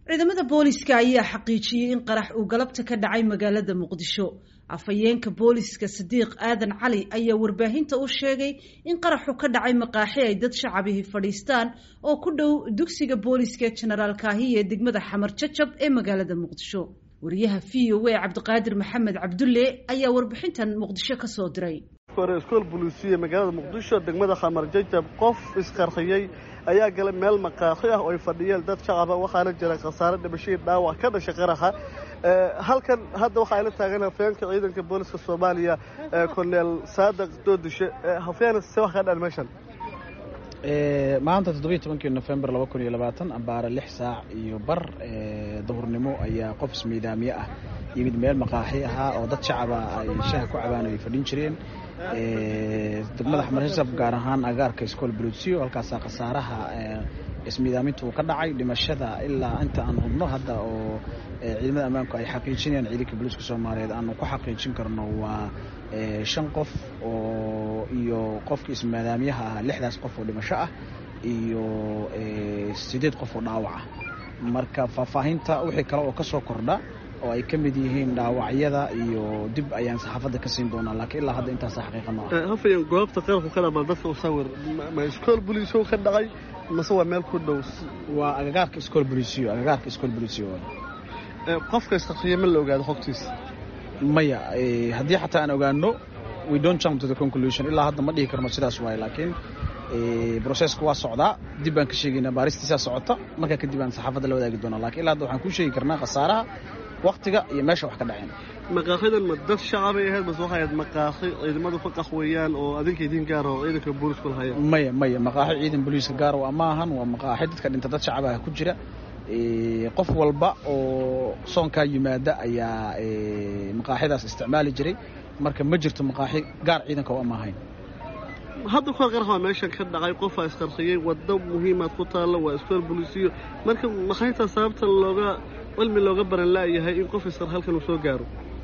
ciidamada booliska ayaa xaqiijiyey in qarax uu galabta ka dhacay magaalada muqdisho afhayeenka booliska sadiiq aadan cali ayaa warbaahinta u sheegay in qaraxu ka dhacay maqaaxi ay dad shacabihi fadhiistaan oo ku dhow dugsiga booliska ee jenaraal kaahiya ee degmada xamar jajab ee magaalada muqdisho wariyaha v o a cabdiqaadir maxamed cabdulle ayaa warbixintan muqdisho ka soo diray hore iskool buluusiye magaalada muqdisho degmada xamar jajab qof isqarxiyey ayaa galay meel maqaaxi ah oo ay fadhiyeen dad shacaba waxaana jira khasaare dhimashadii dhaawac ka dhashay qaraxa halkan hadda waxaa ila taagan hafeenka ciidanka booliska soomaaliya korneel saadaq doodishe hafeen se wax ka dhan meeshan maanta toddobiyo tobankii nofembar laba kun iyo labaatan ambaare lix saac iyo bar duhurnimo ayaa qof ismiidaamiye ah yimid meel maqaaxi ahaa oo dad shacaba ay shaha ku cabaan ay fadhin jireen degmada xamarjab gaar ahaan agaarka iskool buluusiyo halkaasaa khasaaraha ismiidaaminta uu ka dhacay dhimashada ilaa inta aan hubno hadda oo ciidamada ammaanku ay xaqiijinayaan ciidanka booliiska soomaaliyeed aanu ku xaqiijin karno waa shan qof oo iyo qofkii ismiidaamyaha ah lixdaas qof oo dhimasho ah iyo sideed qof oo dhaawac ah marka faahfaahinta wixii kale oo ka soo kordha oo ay ka mid yihiin dhaawacyada iyo dib ayaan saxaafadda ka siin doonaa laakiin ilaa hadda intaasa xaqiiqa ma ah hafayan goobta qarabku ka dhama dadka u sawir ma iskool boliisyo ka dhacay mase waa meel ku dhow waa agagaarka iskool boliisiyo agagaarka iskool boliisiyo qofka isqarxiye ma la ogaado xogtiisa maya haddii xataa aan ogaano we don't jump to the conclusion ilaa hadda ma dhihi karno sidaas waaye laakiin brocesska waa socdaa dib baan ka sheegaynaa baaristiisaa socota markaa kadib aan saxaafadda la wadaagi doonaa lakiin ilaa hadda waxaan kuu sheegi karnaa khasaaraha waktiga iyo meesha wax ka dhaceen maqaaxidan ma dad shacabay ahayd mase waxay ahayd maqaaxi ciidamadu ka qaxweeyaan oo adinka idin gaar oo ciidanka booliisku lahayeen maya maya maqaaxi ciidan booliiska gaar waa ma ahan waa maqaaxi dadka dhinta dad shacabaha ku jira qof walba oo soonkaa yimaada ayaa maqaaxidaas isticmaali jiray marka ma jirto maqaaxi gaar ciidanka oo ama ahayn hadda kuwa qarax waa meeshan ka dhacay qofaa isqarxiyey waddo muhiimaad ku taalla waa iskool boliisiyo marka maxaytaa sababta looga cilmi looga baran la'yahay in qof isqar halkan uu soo gaaro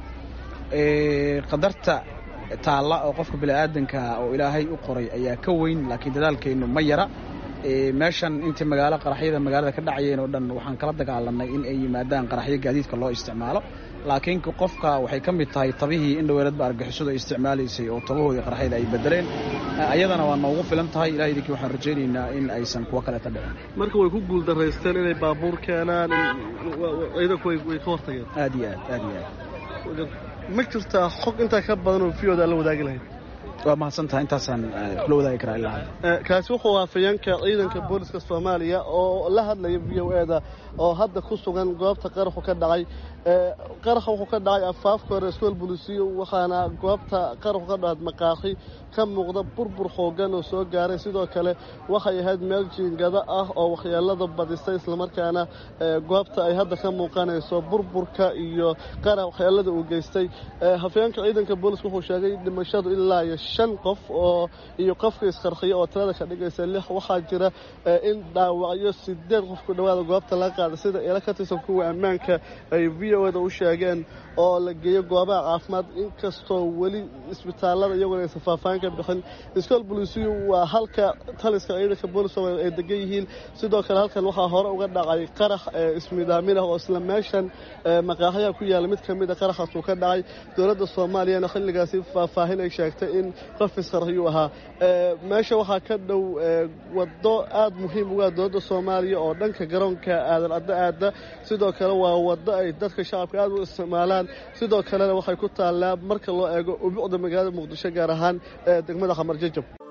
qadarta taalla oo qofka bini'aadanka oo ilaahay u qoray ayaa ka weyn laakiin dadaalkeennu ma yara meeshan intii magaalo qaraxyada magaalada ka dhacayeen oo dhan waxaan kala dagaalanay in ay yimaadaan qaraxyo gaadiidka loo isticmaalo laakiin qofka waxay ka mid tahay tabihii in dhaweeladba argixisadu ay isticmaalaysay oo tabahoodii qaraxyada ay bedeleen ayadana waa noogu filan tahay ilaha idinkii waxaan rajaynaynaa in aysan kuwo kaleeta dhicin marka way ku guuldaraysteen inay baabuur keenaan ciidanku way ka hortageen aad iyo aad aad iyo aad ma jirtaa xog intaa ka badan oo viyooda la wadaagi lahayd waa mahadsantaha intaasaan kula wadaagi karaa ilaa hadda kaasi wuxuu waafayeenka ciidanka booliska soomaaliya oo la hadlaya v o e da oo hadda ku sugan goobta qaraxu ka dhacay qaraxa wuxuu ka dhacay afaafka hore iskool bolisiyo waxaana goobta qaraxu ka dhacad maqaaxi ka muuqda burbur xoogan oo soo gaaray sidoo kale waxay ahayd meel jiingado ah oo waxyeelada badisay islamarkaana goobta ay hadda ka muuqanayso burburka iyo qarax waxyeelada uu geystay hafeenka ciidanka booliska wuxuu sheegay dhimashadu ilaa iyo shan qof oo iyo qofka isqarxiya oo tirada ka dhigaysa lix waxaa jira in dhaawacyo sideed qof ku dhowaada goobta laga qaaday sida ila ka tirsan kuwa ammaanka ay v o da u sheegeen oo la geeyo goobaha caafimaad inkastoo weli isbitaalada iyaguna aysan faahfaahin ka bixin iskool bolisiyu waa halka taliska ciidanka boolis ay degan yihiin sidoo kale halkan waxaa hore uga dhacay qarax ismiidaamin ah oo isla meeshan maqaaxyaha ku yaalla mid ka mid a qaraxaas uu ka dhacay dowladda soomaaliyana xilligaasi faahfaahin ay sheegtay in qof isqarxiyuu ahaa meesha waxaa ka dhow waddo aad muhiim uga dowladda soomaaliya oo dhanka garoonka aadan addo aada sidoo kale waa waddo ay dadka shacabka aad u isticmaalaan sidoo kalena waxay ku taallaa marka loo eego ubuucda magaalada muqdisho gaar ahaan degmada xamar jajab